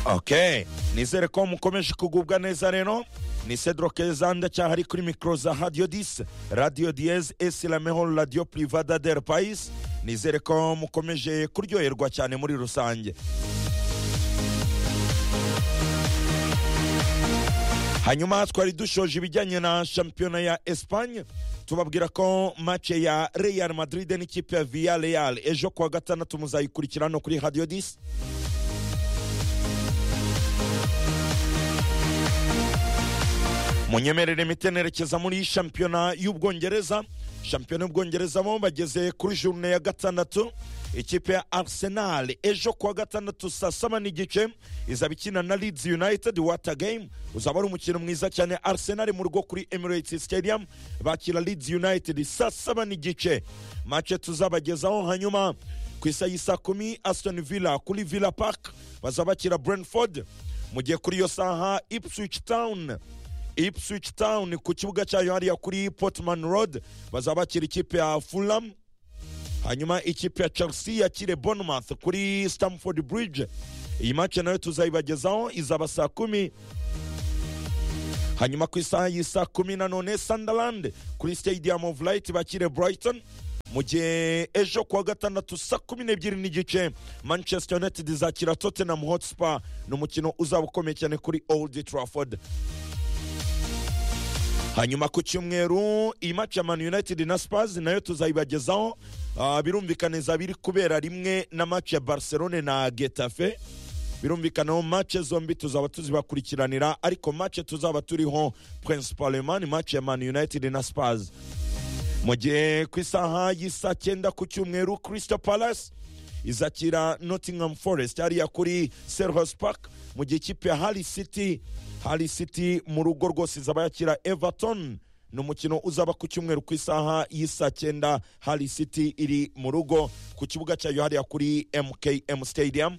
ok nizere ko mukomeje kugubwa neza rero ni cedro kezanda cyaha ari kuri mikoro za radiyo disi radiyo diyeze esi lameho radiyo purivada del payisi nizere ko mukomeje kuryoherwa cyane muri rusange hanyuma twari dushoje ibijyanye na shampiyona ya esipanye tubabwira ko mace ya real madrid n'ikipe ya viya real ejo kuwa gatandatu muzayikurikira no kuri radiyo disi munyemerere imiti nerekeza muri shampiyona y'ubwongereza shampiyona y'ubwongereza bo bageze kuri jurune ya gatandatu ikipe ya arsenal ejo kuwa gatandatu saa saba n'igice izaba ikina na leeds united water game uzaba ari umukino mwiza cyane arsenal mu rugo kuri emirates stadium bakira leeds united saa saba n'igice mace tuzabagezaho hanyuma ku isa y'i saa kumi aston villa kuri villa park bazabakira brentford mu gihe kuri iyo saha ipswich town ipswich town ku kibuga cyayo hariya kuri portman road bazabakira ikipe ya fulham hanyuma ikipe ya chelsea yakire bournemouth kuri stamford bridge iyi mace nayo tuzayibagezaho izaba saa kumi hanyuma ku isaha y'isaa kumi nanone sunderland kuri stadium of light bakire brighton mu gihe ejo kuwa gatandatu saa kumi n'ebyiri n'igice manchester united izakira tottenham hotspur ni umukino uzaba ukomeye cyane kuri old trafford hanyuma ku cyumweru iyi maci ya man united na spurs nayo tuzayibagezaho ah, birumvikaniza biri kubera rimwe na maci ya barcelone na getafe birumvikanaho mace zombi tuzaba tuzibakurikiranira ariko mace tuzaba turiho principalement ni maci ya man united na spurs mu gihe ku isaha y'isa cyenda ku cyumweru crystal palace izakira nottingham forest hariya kuri selhos park mu gihe ikipe ya harry city harry city mu rugo rwose izaba yakira everton ni umukino uzaba ku cyumweru ku isaha y'isa cyenda harry city iri mu rugo ku kibuga cyayo hariya kuri mkm stadium